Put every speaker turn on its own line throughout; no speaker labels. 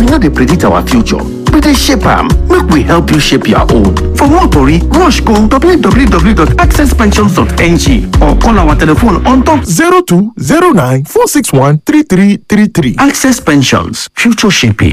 no dey predict our future we dey shape am make we help you shape your own for more tori rush go www.accesspensions.ng or call our telephone on top
0209 461 3333.
access pensions future shaping.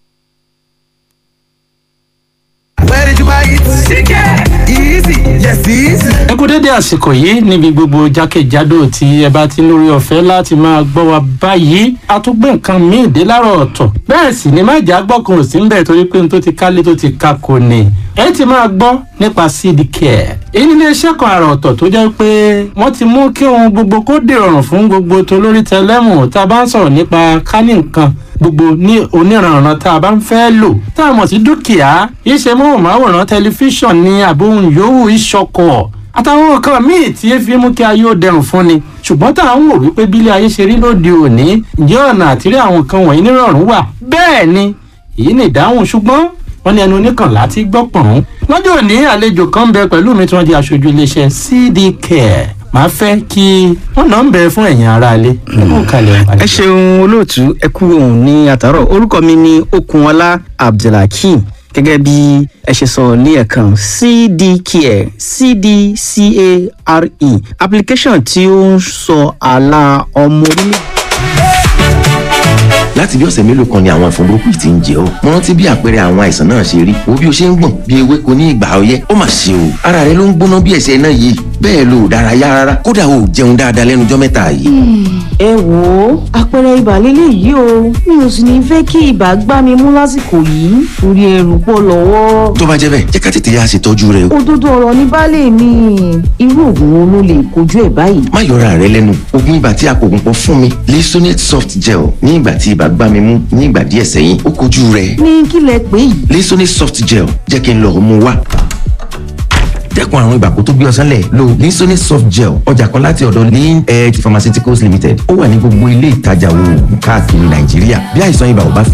Where did you buy it? Chicken! Easy! Yes, easy!
ẹ kú dédé àsìkò yìí níbi gbogbo jákèjádò tí ẹ bá ti ń lórí ọ̀fẹ́ láti máa gbọ́ wa báyìí a tún gbé nǹkan míì dé láàárọ̀ ọ̀tọ̀ bẹ́ẹ̀ sì ni má jà gbọ́kàn ò sí ń bẹ̀ torí pé n tó ti kálé tó ti ka kò ní ẹ ti máa gbọ́ nípa seed care èyí nílé iṣẹ́ kan àrà ọ̀tọ̀ tó jẹ́ pé wọ́n ti mú kí ohun gbogbo kó dìrọ̀rùn fún gbogbo tolórí tẹlẹ́mù tá a bá ń sọ̀rọ̀ nípa kání nǹkan gbogbo ní oníranran tá a bá ń fẹ́ lò tá a mọ̀ sí dúkìá iṣẹ́ móhùnmáwòrán tẹlifíṣàn ní àbóhùn yòówù ìṣọkọ̀ àtàwọn nǹkan míì tí ẹ fi mú kí ayé ó dẹrùn fún ni ṣùgbọ́n tá à ń wò wípé bílé ayé ṣe rí lóde òní ǹjẹ́ ọ̀nà àtìrí àwọn nǹkan wọ̀nyí nírọ̀rùn wà bẹ́ẹ̀ ni èyí ni ìdáhùn ṣùgbọ́n wọ́n ní ẹnu oníkànlá ti gbọ́ pọ̀n. lọ́jọ́ òní àlejò kan ń bẹ pẹ̀lú mi tí wọ́n di aṣojú iléeṣẹ́ cd care màá fẹ́ kí wọ́n náà ń bẹ fún ẹ̀yin aráalé.
ẹ ṣeun olóòtú ẹ kú òun ní àtàrọ orúkọ mi ní okunọlá abdulhakeem gẹ́gẹ́ bí ẹ ṣe sọ ní ẹ̀kan cdcare cdcare application tí ó ń sọ àlà ọmọ orílẹ̀
láti bí ọ̀sẹ̀ mélòó kan ni àwọn ẹ̀fọn burúkú yìí ti ń jẹ ọ́ mo rántí bí àpẹẹrẹ àwọn àìsàn náà ṣe rí wo bí o ṣe ń gbọ̀n bí ewéko ní ìgbà ọyẹ́ ó mà ṣe o ara rẹ ló ń gbóná bí ẹ̀sẹ̀ náà yìí bẹ́ẹ̀ lo ò dárayá rárá kódà o ò jẹun dáadáa lẹ́nu ọjọ́ mẹ́ta yìí.
ẹ wò ó àpẹẹrẹ ibà lélẹ̀ yìí o mi ò sì ní fẹ́ kí ibà gbá mi mú lásìkò yìí torí ẹrù pọ̀ lọ́wọ́.
tó bá jẹ́ bẹ́ẹ̀ jẹ́ ká tètè yá ṣètọ́jú rẹ o.
òdodo ọ̀rọ̀ ní baálé mi irú oògùn wo ló lè kojú ẹ̀ báyìí.
má yọra rẹ lẹ́nu oògùn ibà tí a kò gùn pọ̀ fún mi Lisonate soft gel ní ìgbà tí ibà gbá mi mú ní ìgbà díẹ̀ sẹ́yìn ó kojú rẹ̀.
ní kí lẹ pè yìí.
Lisonate soft gel jẹ́ kí n lọ mú wá dẹ́kun àrùn ibà kó tó gbé ọsán lẹ̀ lo Lisonate soft gel ọjà kan láti ọ̀dọ̀ lean edge pharmaceuticals limited ó wà ní gbogbo ilé ìtajà oògùn káàkiri nàìjíríà bí àìsàn ibà ò bá